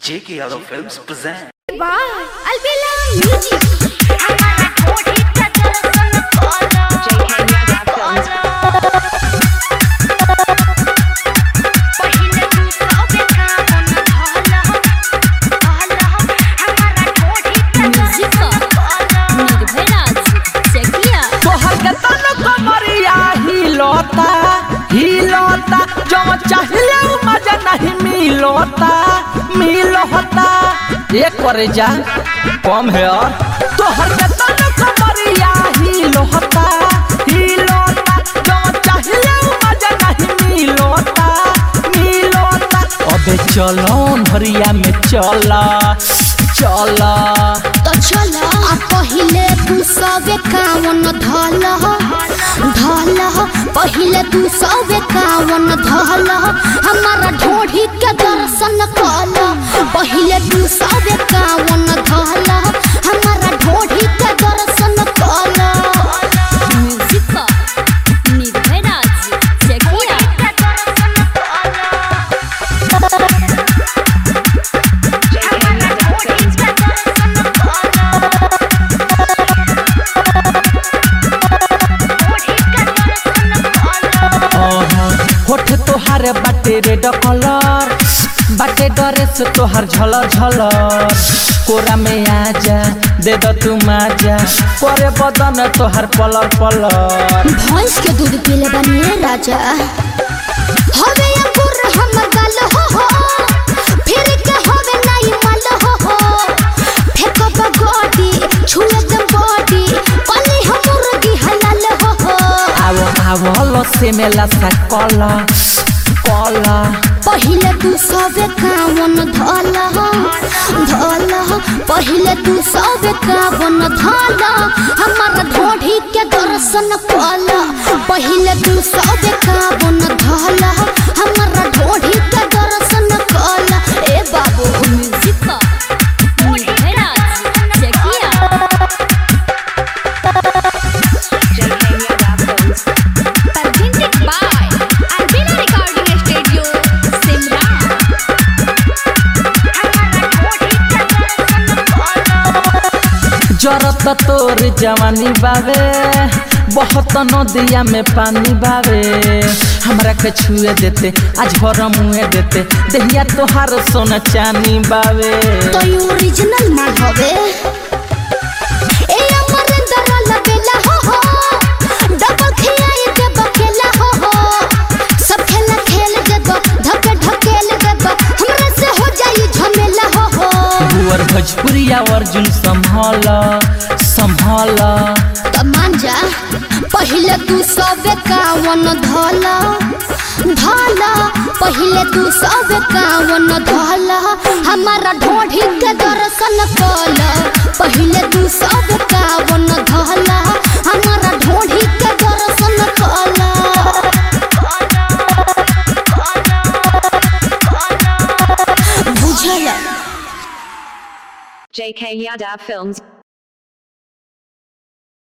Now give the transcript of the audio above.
J.K. Yadav Films present. Wow, Albella Music. तोहर के तन कमरिया हिलोता हिलोता जो चाहिए उ मजा नहीं मिलोता मिलोता ये करे जा कम है और तोहर के तन कमरिया हिलोता हिलोता जो चाहिए उ मजा नहीं मिलोता मिलोता अबे चलो भरिया में चला चला तो चलो आ पहिले तू सबे कावन धल धल पहिले तू सबे कावन धल हमारा ढोढ़ी के दर्शन कल पहिले तू सबे कावन धल हमारा ढोढ़ी के दर्शन कल ओहो, होठ तोहार बाटे रेड कलर बाटे ड्रेस तोहार झलर झलर कोरा में आजा दे दो तू माजा करे बदन तोहार पलर पलर भैंस के दूध पीले बनिए राजा हवे अंकुर हम गल हो हो फिर के हवे नहीं मल हो हो फेको बगोडी छुए दम बॉडी पली हम मुर्गी हलाल हो हो आवो आवो लसे में लसा कला कला पहिले तू सबे कावन धल धल पहिले तू सबे कावन धल हमार ढोढ़ी के दर्शन कल पहिले तू सबे कावन धल हमार ढोढ़ी के दर्शन कल ए बाबू जरत तोर जवानी बावे बहुत नदिया में पानी बावे हमरा के छुए देते आज भर मुए देते दहिया तोहार सोना चानी बावे तो यू ओरिजिनल माल हवे ए अमरिंदर लगेला हो हो डबल खियाई दे बकेला हो हो सब खेला खेल देब धके ढकेल देब हमरा से हो जाई झमेला हो हो बुअर भोजपुरिया अर्जुन संभाल संभाल त मान जा पहिले तू सबे कावन धल धल पहिले तू सबे कावन धल हमारा ढोढ़ी के दर्शन कल पहिले तू सबे कावन धल हमारा ढोढ़ी के दर्शन कल बुझल JK Yadav Films